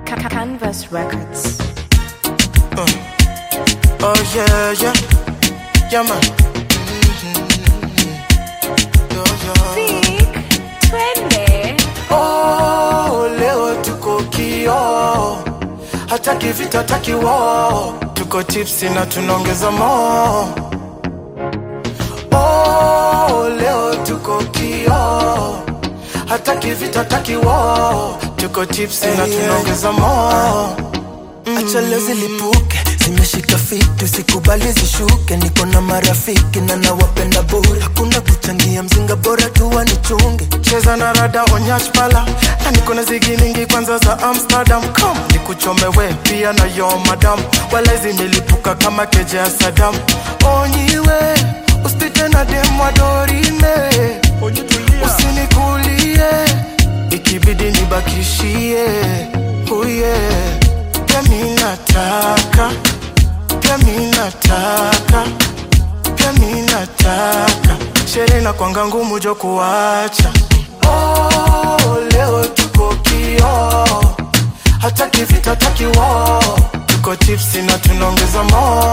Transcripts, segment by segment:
Ca- Canvas Records. Oh yeah, yeah, yeah man. Yo, yo. Vic, twende. Oh, leo tuko kio, hataki vita, hataki wo, tuko tipsi na tunaongeza mo. Oh, leo tuko kio, hataki vita, hataki wo, tuko tipsi na tunaongeza mo. acha leo zilipuke zimeshika fitu sikubali zishuke niko na marafiki na nawapenda bure hakuna kuchangia mzinga bora tu wanichunge cheza na rada onyach pala na niko na zigi mingi kwanza za amsterdam come nikuchomewe pia na yo madam wala zimelipuka kama keja ya sadam onyiwe usipite na demwa dorime usinikulie ikibidi nibakishie uye pia mi nataka pia mi nataka pia mi nataka sherehe na kwanga ngumu jo kuacha oh, leo tuko kio hataki vita hataki wo tuko tipsi na tunaongeza mo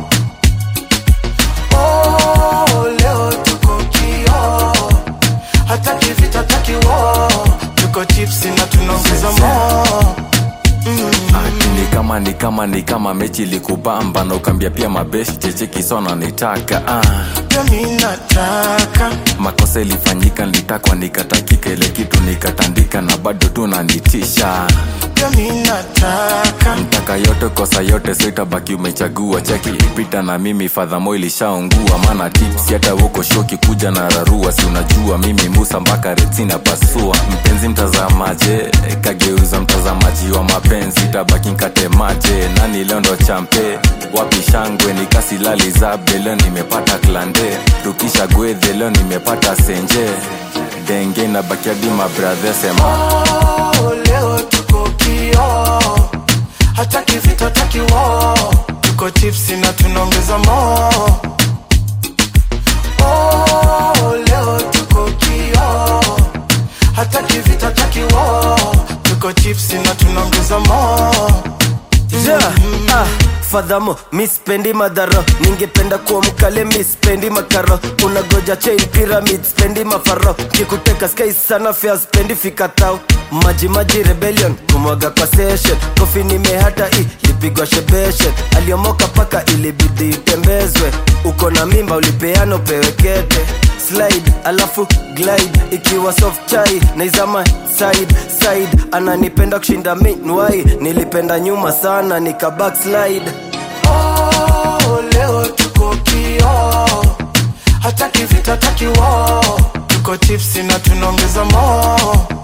oh, leo tuko kio hataki vita hataki wo tuko tipsi na tunaongeza mo Ati ni kama ni kama ni kama mechi likubamba na ukambia pia mabeshi cheche kisona nitaka ah. pia mi nataka makosa ilifanyika nilitakwa nikatakika ile kitu nikatandika na bado tu nanitisha pia mi nataka mtaka yote kosa yote so itabaki umechagua chaki pita na mimi fadhamo ilishaungua maana tips hata huko shoki kuja na rarua si unajua mimi musa mpaka retina pasua mpenzi mtazamaje kageuza mtazamaji wa mapenzi tabaki nkatemaje nani leo ndo champe wapi shangwe nikasilali zabe leo nimepata klande tukisha gwedhe leo nimepata senje denge na bakiadi mabradhe sema Oh, leo tuko kio hataki vita hataki wo tuko tipsi na tunaongeza mo oh, leo tuko kio hataki vita hataki wo tuko tipsi na tunaongeza mo yeah, ah, fadhamo mispendi madharo ningependa kuwa mkale mispendi makaro unagoja chain pyramid spendi mafaro kikuteka sky sana fea spendi fikatao maji maji rebellion kumwaga kwa session kofi nimehata i lipigwa shebeshe aliomoka paka ilibidi itembezwe uko na mimba ulipeana upewe kete slide alafu glide ikiwa soft chai naizama side side ananipenda kushinda minwai nilipenda nyuma sana nika backslide oh, leo tuko kio hataki vita hataki wo tuko tipsi na tunaongeza mo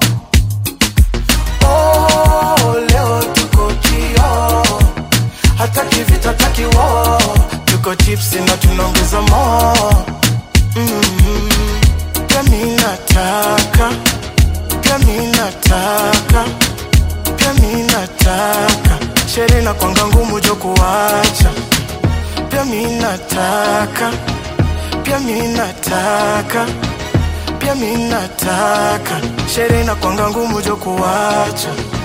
oh, leo tuko kio hataki vita hataki wo tuko tipsi na tunaongeza mo mm, pia mi nataka pia mi nataka pia mi nataka sherehe na kwanga ngumu jo kuacha pia mi nataka pia mi nataka pia mi nataka sherehe na kwanga ngumu jo kuacha